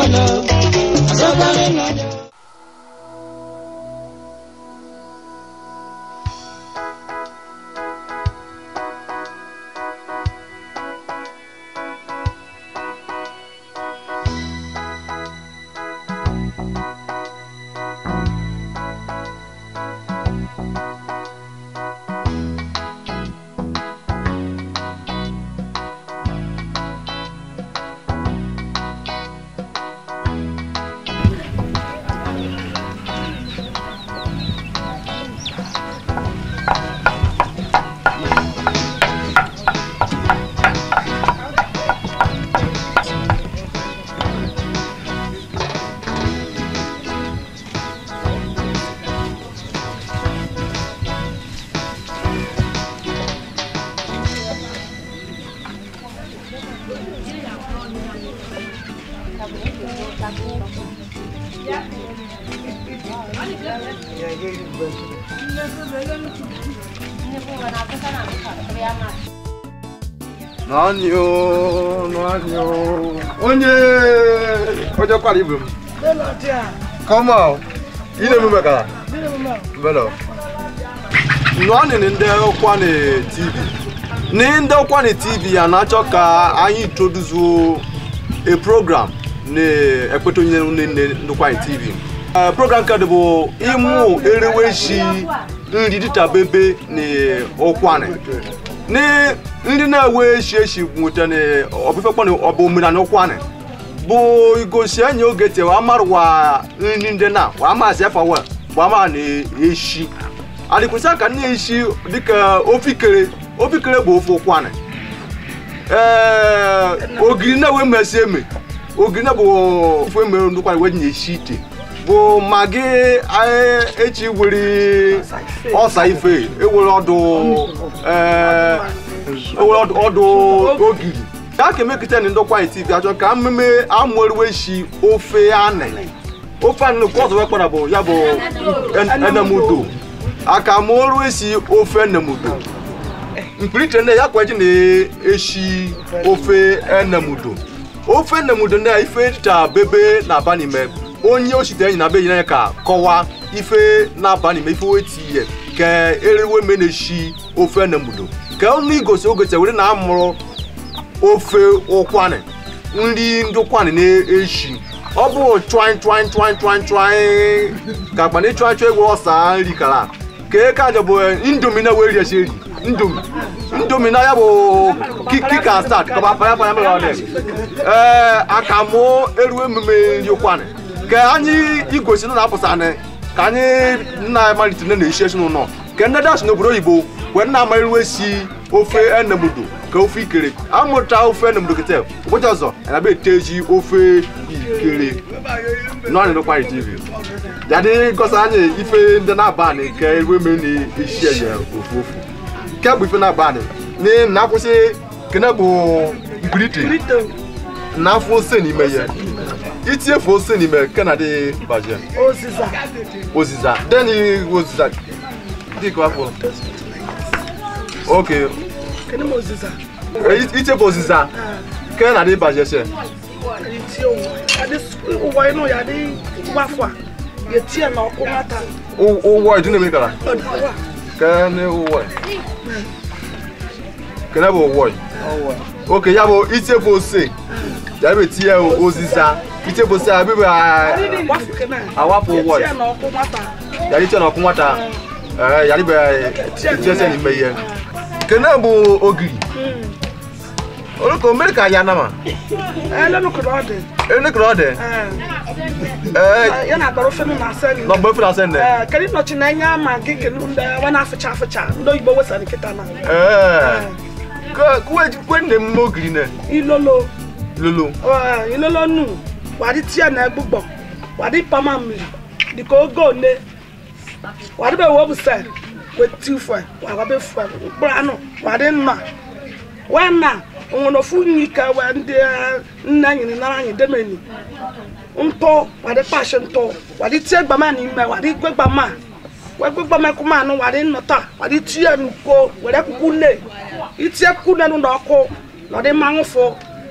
nọ azọkarị nọ Nani o, nani o. Onye onye kwara ibe m. Come on. Ị na-emume ka? Belo. Nani ni ndị Ọkwanị TV. Ni ndị Ọkwanị TV ya na-achọ ka anyị introduce a program na ekpete onye nne ndị Ọkwanị TV. Eh, Program ka dị bụ ịmụ ereweshi nri dịta bebe na Ọkwanị. ni ndị na-ewe eshi eshi nweta na ọbụfekpọ ọbụ omenala ụkwanị bụ igosi enyi oge tewa amarụwa nri ndị na wa amazi afa wa bụ ama na eshi adịkwụsị ka nne eshi dịka ofikere ofikere bụ ofe ụkwanị ee ogiri na-ewe mmesi eme ogiri na bụ ofe eme ndị ụkwanị wee nye eshi ite bụ magi eh, echi were ọsa ife ewere ọdụ eh, ewere ọdụ ọdụ ogiri ya ka emekịta na ndọkwa tv achọ ka mmemme amụeriwe shi ofe anị ofe anị nke ọzọ wekpara bụ ya bụ en- enemudo aka mụoru esi ofe enemudo mkpirite nne ya kwaji na-eshi ofe enemudo ofe enemudo na ife ta bebe na-aba n'ime onye osite enyi na be enyi ya ka kọwaa ife na-aba n'ime ife weti ihe ka eriwe me na-eshi ofe enemudo ka ọnụ igosi ogote were na amụrụ ofe ụkwanị nri ndị ụkwanị na-eshi ọ bụ chwan chwan chwan chwan chwan ka akpa na ịchwan chwan egwe ọsa nri kara ka eke anya bụ indomi na weri esi eri indomi indomi na ya bụ kika start kọba paya paya mere ọ dị ee akamụ eruo emume nri ụkwanị ka anyị igosi na na-apụsa anyị ka anyị nna malitere na-eshi ezinụlọ ka ndị dash n'obodo oyibo wee nna amaghịrịwe si ofe enemudo ka ofe ikere amụta ofe enemudo kete ụbọchị ọzọ anabe eteji ofe ikere nọọnị n'ụkwarị tv yadị gosa anyị ife ndị na-aba anyị ka eruo eme na-eshi eye ofu ofu nke bụ ife na-aba anyị na na-akwụsị kene bụ mkpirite na-afụ ose n'ime ya itinyefu ose n'ime nke na dị baje oziza oziza deni oziza dịka afọ oke kedu m oziza ichefu oziza nke na dị baje se iti ụwa ịnụ ya dị gbafọ a ga-etinye na ọkụ nwata ụwọ ịdị na-eme kara ọdịwa kene ụwọ kene bụ ụwọ oke ya bụ ichefu ose ya bụ etinye oziza ichefu ose ya bụ gbafọ kena awapụ ụwọ etinye na ọkụ nwata yàrá iche na ọkụ nwata ee yàrá ibe tiese n'ime ihe kene bụ ogiri olùkọ́ mmiri ka ya nama elenụkụrụ ọ dị enekere ọ dị ee ya na-agbara ofe nụ na asa nri nọmba efu na ase nne Ee, kedu nọchi na enye ama gị kenu ndị wa na-afụcha afụcha ndị oyibo wesara nkịta na ee kwe nne m ogiri ne ilolo lolo Ee, ilolo nu wadi tia na egbugbo wadi pama mmiri dịka oge one wadi be wobu se weti ufwe wabe fwe mkpụrụ anụ wadi nna wena onwere ofu nyi ka we ndị eh, nne nyere nara anyị demeni ntụ wadi kpashi ntụ wadi tie gbama n'ime wadi gwe gbama wee gwe gbama kuma anụ wadi nnọta wadi tie n'uko were kuku nne itie kuku nne n'ụlọ ọkụ na ọdị mmanwụ fụ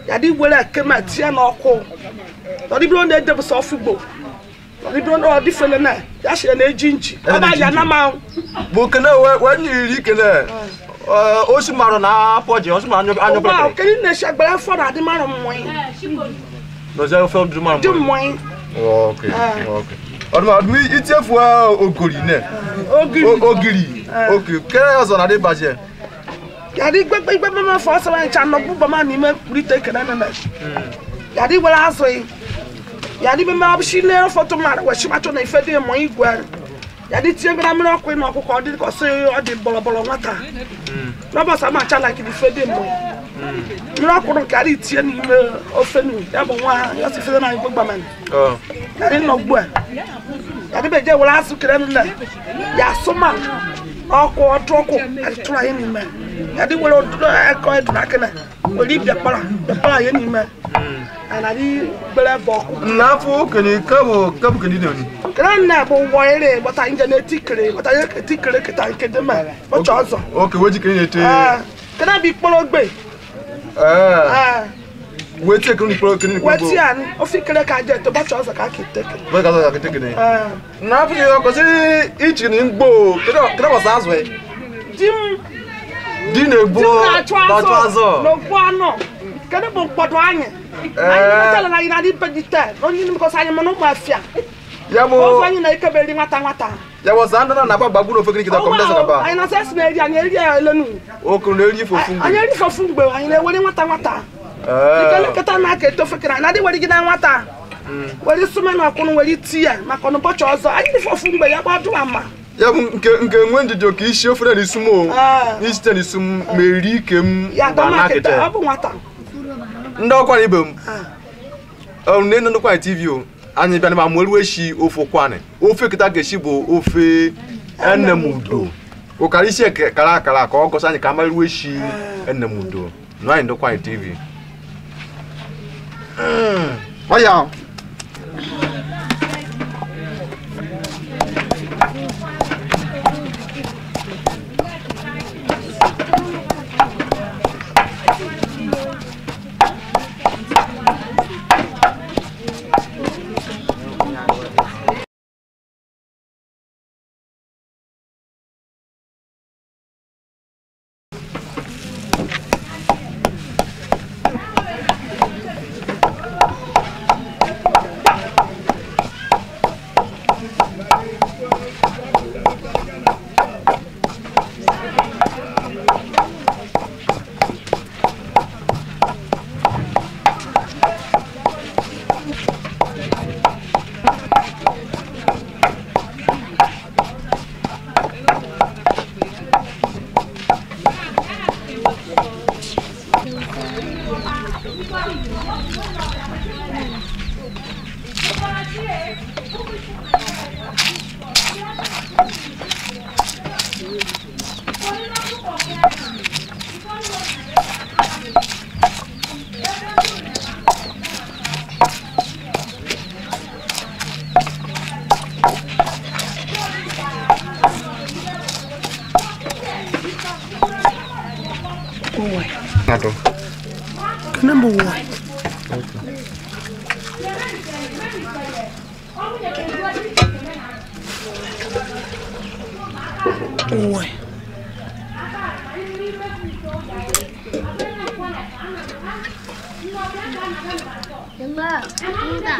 yàda were kema tie n'ọkụ ọdị biro na-edebụsa ọfugbo ọdị biro na ọdị fele na ya shire na-eji nchi ọba ya na ma bụ kene wee nye iri kene osi marụ na apọji osi ma anyụ anyụ ụgbọ pere kedu na-eshi agbara afọ na adị mara mmụọ n'ozi ofe ọdụ marụ dị mmụọ ok ok ọdụm ọdụm itiefu ogori ne ogiri O- ogiri ok kere ọzọ na dị baje yàrá gbẹgbẹ gbẹgbẹ máa fọ ọsẹ wọn nkyɛn nọ búbọ máa ní mẹ kúrìtẹ kẹrẹ nínú yàrá wẹrẹ azọ yìí yàrá bẹ máa ṣí lé fọtò máa wọ ṣí bàtọ náà ìfẹ dé mọ ìgbẹ yàrá tiẹ gbẹdẹ amínà ọkọ yìí nà ọkọ ọdí kọ sí ọdí bọlọbọlọ nwata lọbọ sá máa kyà láìkì ìfẹ dé mọ mìíràn ọkọ kàrí tiẹ ní ìmẹ ọfẹ nù yàbọ wọn yọ sí fẹsẹ náà ìgbẹ gbàmẹ nù yàrá nọ gbọ ẹ yàrá bẹ jẹ wẹrẹ azọ kẹrẹ nínú yà sọmọ ọkọ ọdún ọkọ àti tó ayé nìmẹ yàrá wẹrẹ ọdún ẹkọ ẹdùn akẹnẹ wẹrẹ bẹpàrà bẹpàrà ayé nìmẹ ànàdí gbẹrẹ bọ ọkọ. n'afọ kene kebụ kebụ kene dị oni kẹrẹ nà bó wọ eré bọta yín jẹ ní etí kéré bọta yín etí kéré kẹta nkéde mẹ bọtsọ ọzọ ok weji kene na-ete kẹrẹ bí kpọlọ gbé ee wee tie kene n'ikporo kene n'ikporo wẹtí àní ofi kéré ká jẹ tó bọtsọ ọzọ ká kété kéré. wee ka ọzọ kete kene n'afọ yi ọkọsi ichi ni mgbo kene bọsa azụ ya dim di na-egbo dim na-achụ na-achụ azọ azụ n'ogbu anọ kẹrẹ bó nkpọdọ anyị. anyị mẹtẹlẹ na anyị na adị pẹjitẹ onye ní bíkọsị anyị mọ n'ụmụ afịa ya bụ ọzọ anyị na ikebere nwata nwata. ya bụ sa ndị na na-agba gbagbu n'ofe kene kita kọmdesa kaba anyị na sẹsị na-eri anyị eri ya elenu okuru na-eri ife ofu mgbe anyị eri fọfụ mgbe anyị na-ewere nwata nwata Ee. ikele nkịta na-aka etofe kere anyị na-adị were gị na nwata were sume na ọkụnụ were tie maka n'ụbọchị ọzọ anyị dị fọfụ mgbe ya gbadụ ama ya bụ nke nke nwe ndidi ka isi ofere na isu m o Ah. n'isite na isu m ma eri ike m ya gba dama kịta n'akịta ọ bụ nwata ndị ọkwara ibe m nne nne ndụkwanyị tv o anyị bịara ma mụrụ eshi ofe ụkwanị ofe kịta ga-esi bụ ofe enemudo ụkara isi eke- kara akara ka ọ gọsi anyị ka amarụ eshi enemudo nụ anyị ndụkwanyị tv Mm. ọ ya Atọ. kene bụ wọ wọ Enggak, enggak.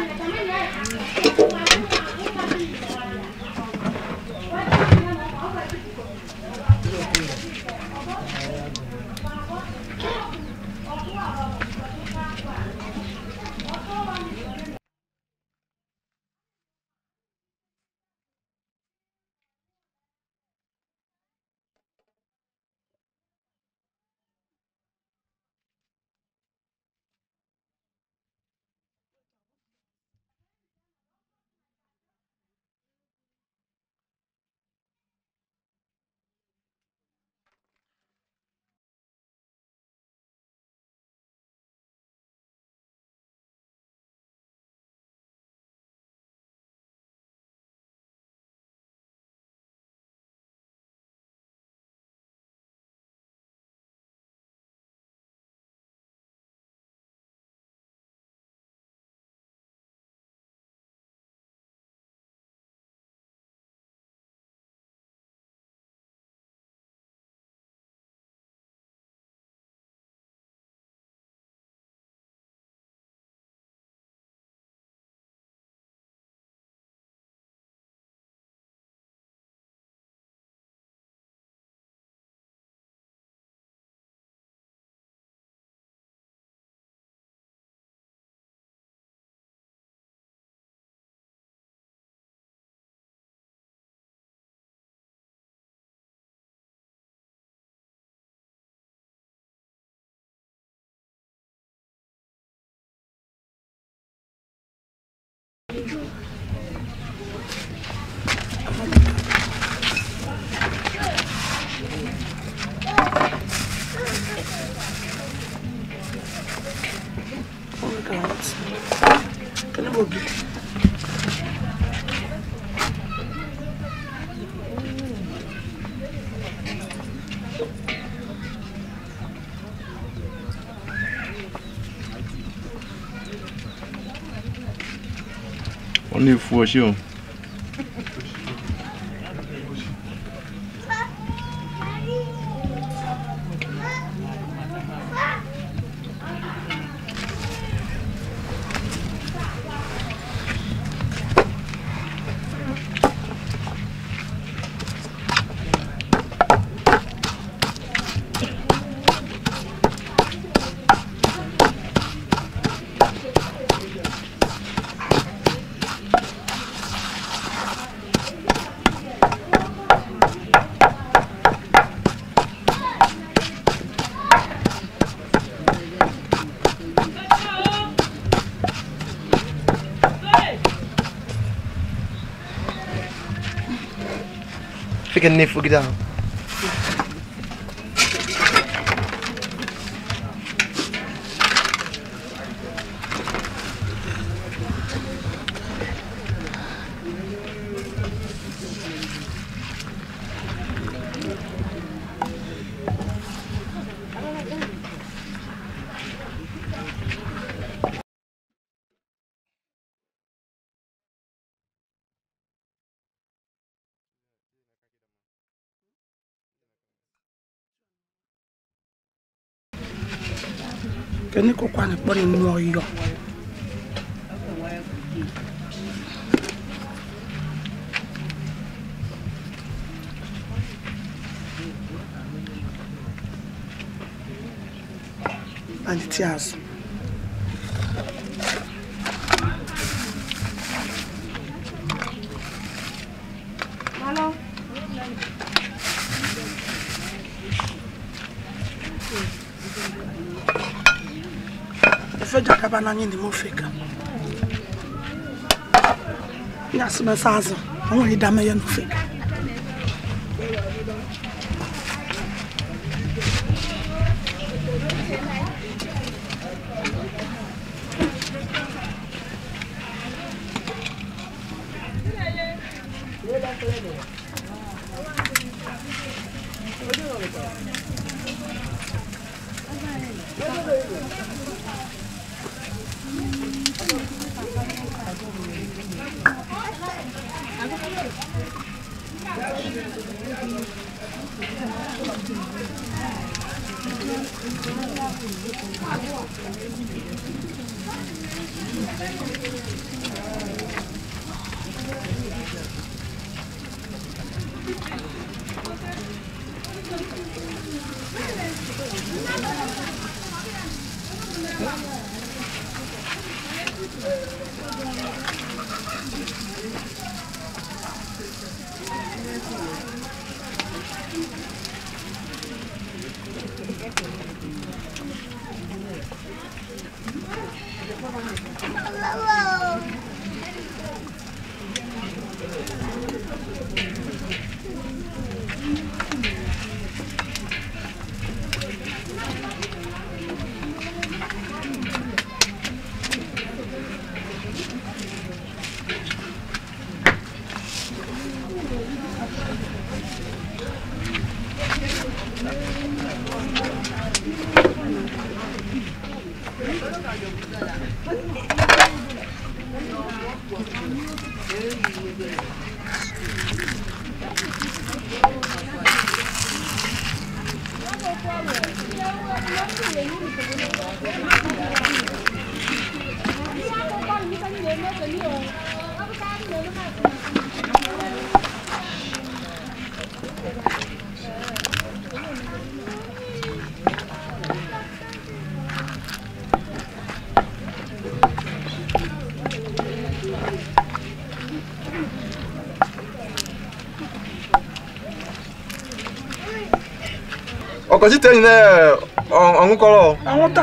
na-efu oshi o Fica nefu gida. kene kokwane kpɔre nu ɔyɔ ani ti azụ efe jakaba n'anya ndị m ofe ka ya asụmesa azụ o nwere idame ya n'ofe ka ọkọchị tenyi na ọṅụkọrọ anwụnta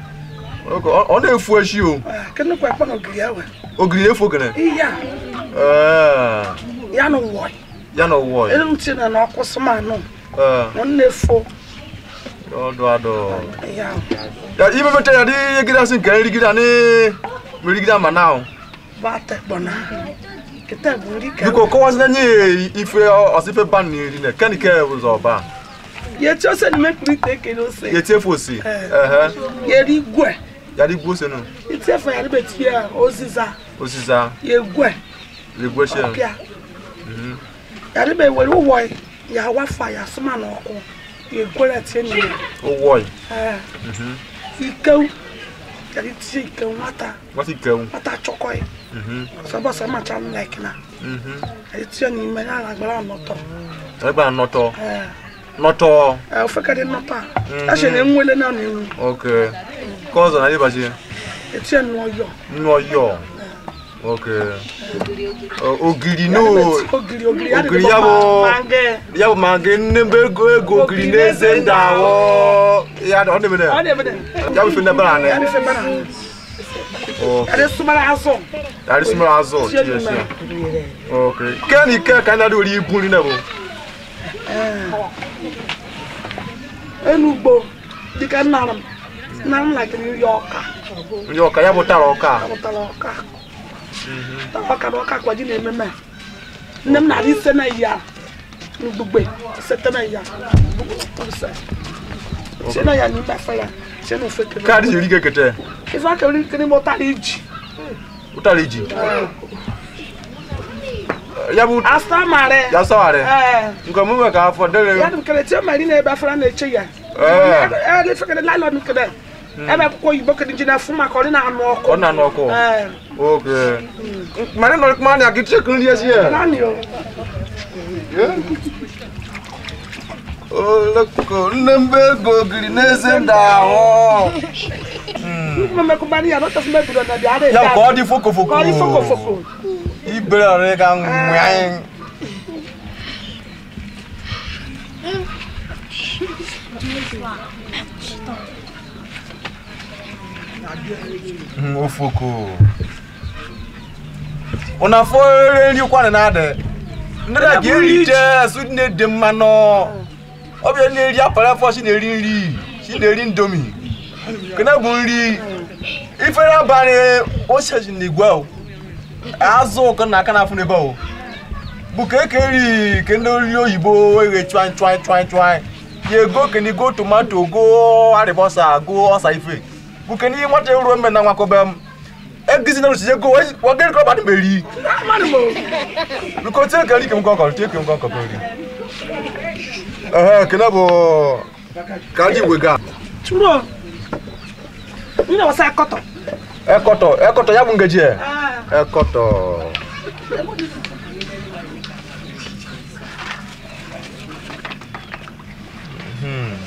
ọ na-efu echi o kene kwa kpọrọ ogiri ewe ogiri na-efu ogene ihe a Ee, ya na ụwọ ya na ụwọ ya elu ntị na na ọkụ sụmanụ Ee, nwanne efo ọdụ adụ ihe ahụ ya imepeta ya dị egide asị nke nrigide ani merigide ama na ahụ bata ekpọ na kịta bụ nri ka biko kọwazina nye ife ọsife ban na eri na kenike ụzọ ọba ya echi ose n'ime kpuru ite ekele ose ya etiefu osi Ee. ehe ya eri igwe ya dị gbuo senu itiefu ya dịbe tinye ya oziza osiza ya egwe Ligwesie. ọpịa yàrá bẹ wẹrẹ wọ ẹ yà wá fa yà sọmọ nà ọkọ yà gbọdọ tiẹ nìyẹn Owoi. ẹ ikewu yàrá tiẹ ikewu nwata What's it going? nwata chọkọ yẹ Mhm. sọbọ sọ ma cha like na Mhm. yàrá tiẹ n'ime yà rà gbọdọ nọtọ Egba nọtọ. ẹ Nọtọ. ẹ ofe kẹdẹ nọtọ a ẹ ṣe na enwele náà na enwu Okay. Kọzọ na ịbachi. etiẹ nù ọyọ Nnu ọyọ. Okay. Ọ, Ogiri no. ogiri ogiri yàrá Ogiri bẹ ya bọ bụ- ma ngẹ Ya bụ ma gị nne mbe ego ego ogiri n'eze ndị ahụ. Ya ọ dị ọ mene. dị ebe dẹ Ya bụ ife ndị bara anị. yàrá fẹ bẹ na Okay. yàrá sumara azọ Yàrá isi mara azụ. tiẹ Tiye nù sie. mẹ. Okay. Ke ni ke ka anyị na-adị ori ibu nri na bụ. enugbo dịka nna m nna m lakịrị nri ọka Ndị ọka ya bụ tara ọka. amụtara ọka tara ọka na ọka kwaji na-ememe nne m na-adị ise na ya mgbugbe sete na ya sie na ya n'ime efere sie na ofe kere Ka adị eri kekete. ife aka ori nkiri ma ụtara iji Ụtara iji. Ya bụ asa mare ya sawara. ee Nke ọmụmụ ka afọ dere. ya dị m kere tie mari na-ebe efere na-eche ya Ee. ee ife kere lailọn kere ebe akwụkwọ oyibo kere ji na-efu maka ọ dị na-anụ ọkụ Ọ na-anụ ọkụ. ee Okay. Mane nọ kuma anya kiche kun lie sie. naanị o Oloko nnembe gogiri n'eze nda ahụ. mmemmekụbani ya nọtọfụ mebido na bịa ada Ya ka ọ dị foko foko. ka ọ dị fokofoko Ibere ọrịa ka nwanyị. Ofoko. Una fo nri kwana na ade. Ndị na ga erite su ne dị mmanụ. Ọ bịa na-eri apara afọ si na-eri nri, si na-eri ndomi. Kena bụ nri. Ifere abalị o seji n'igwe o. azụ ka na aka na-afụ n'ebe o bụ ka eke eri ke ndị ori oyibo eghe chwan chwan chwan chwan ya ego keni go tomato go arịbọsa go ọsa ife bụ ke n'ihe nwata eruo mme na nwakobe m egizi na rusi ego wagere ka ọbadị meri mmadụ mo biko tie ka nri ke m kọkọ tie ke m kọkọ eri ehe kene bụ ka ji wega turo ndị na-wasa akọtọ ekọtọ ekọtọ ya bụ ngeji e ekọtọ Hmm.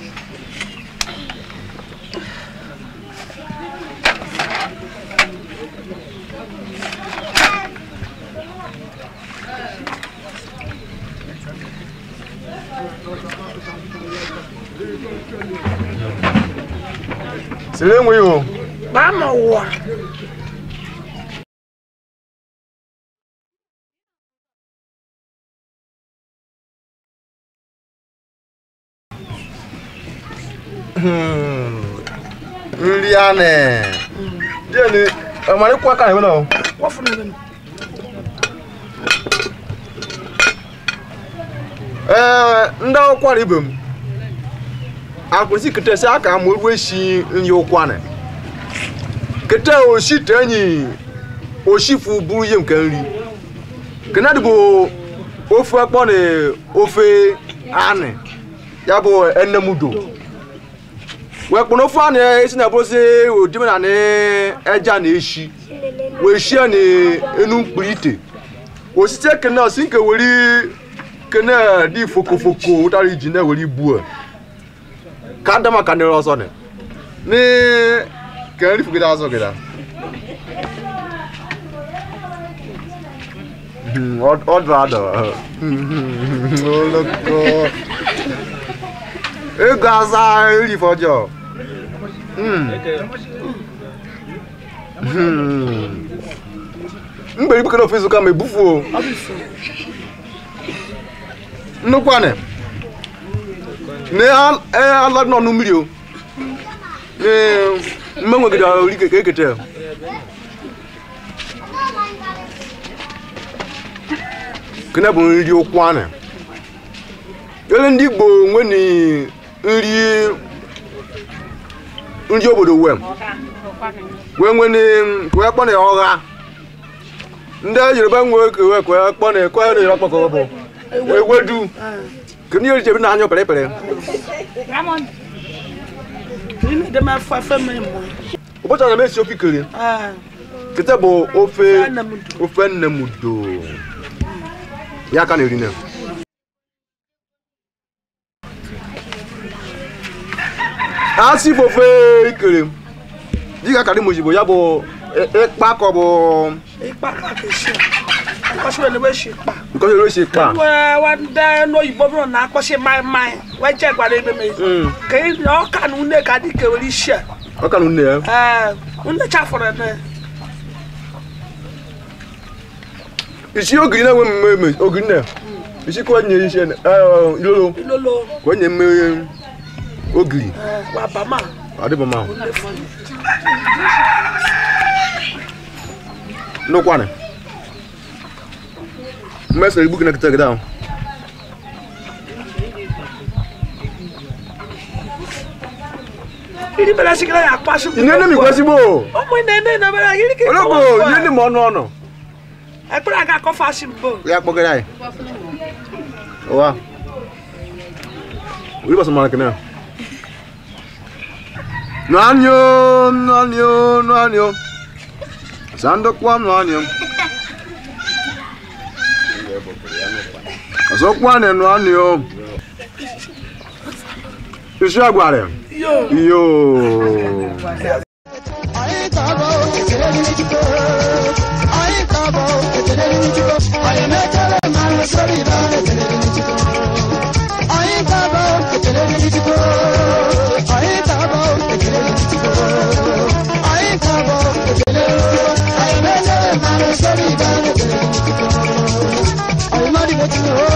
siri enweghị o gbaa ma ụwa nri anị jeni ọmarịkwa ka na-enwe na wọfụ na ebe ee ndị ụkwara ibe m akwụsị ketesi aka ma oruo esi nri ụkwanị kete oshi te enyi oshifu bụrụ ihe nke nri kenadị bụ ofe akpọ na ofe anị ya bụ enemudo wee kpọrọ ofe anị esi na bụrụsị odime na eja na eshi wee shie na enu mkpiri ite osisi ekene osi nke were kene dị fokofoko ụtara iji na-ewere ibu a ka ada maka nere ọzọ ni ni ka nri fugide azụ gịda ọ dụ adọ oloko ego aza iri fọjọ mgbe ibukere ofe izuka ma ebufuo ọ bụ ifo nnukwu anị na ala nọ n'mmiri o mme nwegide ori ka ekete kene bụ nri ụkwụ anị ele ndị igbo nwe ni nri nri obodo wee wee nwe ni wee kpọ na ya ọgha ndị yoruba nwe ewe kwe kpọ na ekwe na yoruba kpọkọ bụ ewedu ka ndị erichebi na anya pere pere Ị na-ede m afọ afọ m ịmụ. ụbọchị ana m esi ofe ikere Ah, kịta bụ ofe nne m du. ofe nne m do ya ka na-eri na a sị bụ ofe ikere dịka ka dị m ozigbo ya bụ ị- ịkpa ka ọ bụ Ịkpa ka ka esi. Akpọchi wee na-ewe shi kpa. nke ọjọọ esi kpa Wee wa ndị n'oyibo bụrụ na akpọchi mai mai wee je gwara ebe m Mm. ka ị na ọka na une ka dị ka were isi a. ọ ka na nne ya Ee, une chafụrụ na isi ogiri na-enwe mme eme ogiri na isi ka onye isi eh, ilolo ilolo ka onye mme ogiri ee, wa bama adịbọ ma lefu. nnukwu mmesa igbu gị na kịta gị ahụ Iri bere sigara ya akpasị. ị na-ene m igwe ezigbo Ụmụ na-ene na bere iri ka ologbo ihe ndị ma ọnụ ọnụ Ekpere aga akọfa asị mbụ. ya kpọgara anyị ụwa orí bàtà mara kìnìún nwanyo nwanyo nwanyo sandokwa nwanyo ọsọkwa ne nwanyo isi agwara Yo. iyo Anyị ga-abụ ekele dịrị Chukwu. Anyị ga-abụ ekele dịrị Chukwu. Anyị na-ekele ma nsọrọ ibe anyị ekele dịrị Chukwu. Anyị ga-abụ ekele dịrị Chukwu. Anyị ga-abụ ekele dịrị Chukwu. Anyị ga-abụ ekele dịrị Chukwu. Anyị na-ekele ma nsọrọ ibe anyị ekele dịrị Chukwu. Anyị mmadụ ga-etinye